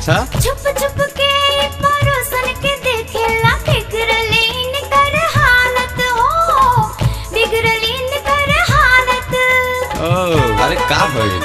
अच्छा छुप छुप के परोसन के देखेला बिगड़लीन कर हालत हो बिगड़लीन कर हालत ओ अरे का भइल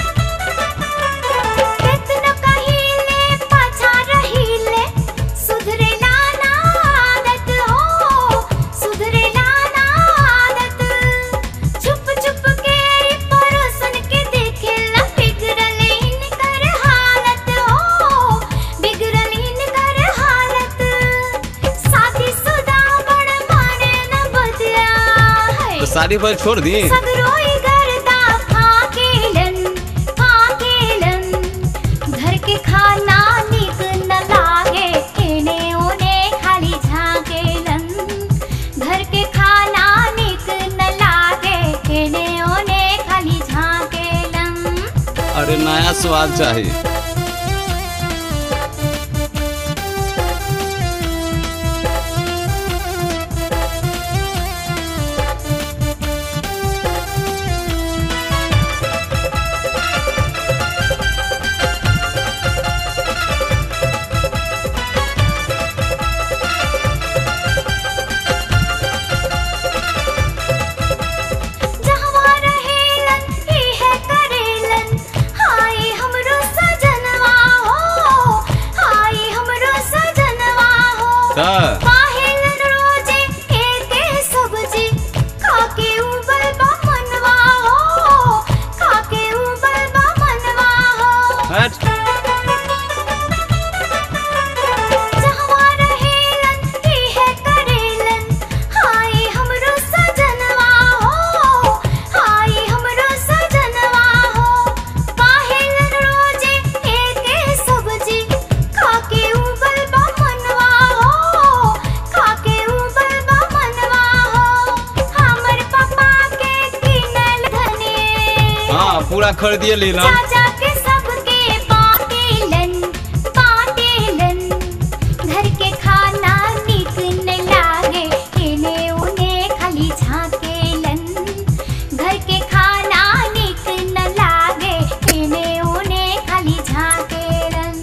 केतनो कहिले पाछा रहिले सुधरेला ना आदत हो सुधरेला ना आदत छुप छुप के परोसन के देखेला बिगड़लीन कर हालत हो बिगड़लीन कर हालत शादी सुदा बड़ माने न बदला है तो शादी पर छोड़ दी सगरोई गर्दा फाकेलन फाकेलन घर के खाना निक न लागे एने ओने खाली झाकेलन घर के खाना निक न लागे एने ओने खाली झाकेलन अरे नया स्वाद चाहिए जहवा रहेलन इहे करेलन हाय हमरो सजनवा हो हाय हमरो सजनवा हो त काहेलन रोजे एके सब्जी खाके उबल बा मनवा हो खाके उबल बा मनवा हो हट जहवा रहेलन इहे करेलन हाय हमरो सजनवा हो हाय हमरो सजनवा हो काहेलन रोजे एके सब्जी खाके उबल बा मनवा हो खाके उबल बा मनवा हो हमर पापा के किनल धने हाँ पूरा खरीदिए लीलन चाचा के सबके बाटेलन बाटेलन घर के खाना नीक न लागे एने ओने खाली झाकेलन घर के खाना नीक न लागे एने ओने खाली झाकेलन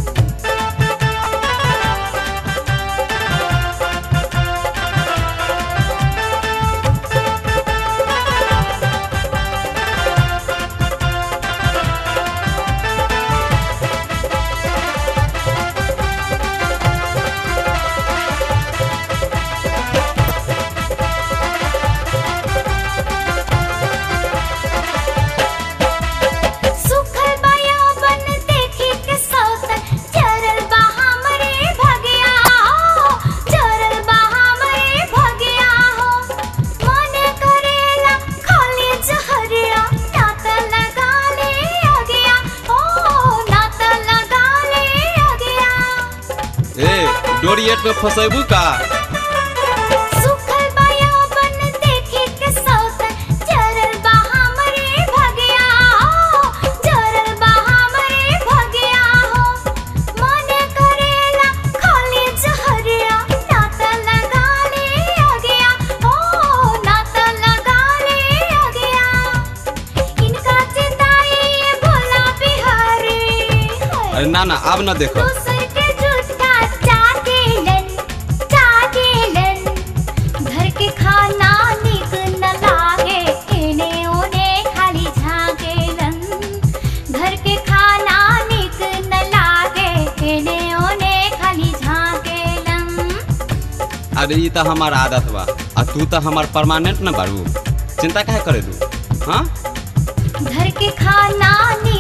सुखल बाया बन देखी के सौतन चरल बा हमरे भगिया हो चरल बा हमरे भगिया हो मन करेला खाली जहरिया नात लगा ले अगिया ओ नात लगा ले अगिया ए डोरिएट में फसेबू का सुखल बाया बन देखी के सौतन चरल बा हमरे भगिया हो चरल बा हमरे भगिया हो मन करेला खाली जहरिया नात लगा ले अगिया ओ नात लगा ले अगिया इनका चिताई भोला बिहारी अरे ना ना अब ना देखो दूसर के जूठा चाटेलन चाटेलन घर के खाना निक न लागे एने ओने खाली झाकेलन घर के खाना निक न लागे एने ओने खाली झाकेलन अरे ये तो हमार आदत बा आ तू तो हमार परमानेंट न बारू चिंता काहे करे तू हाँ घर के खाना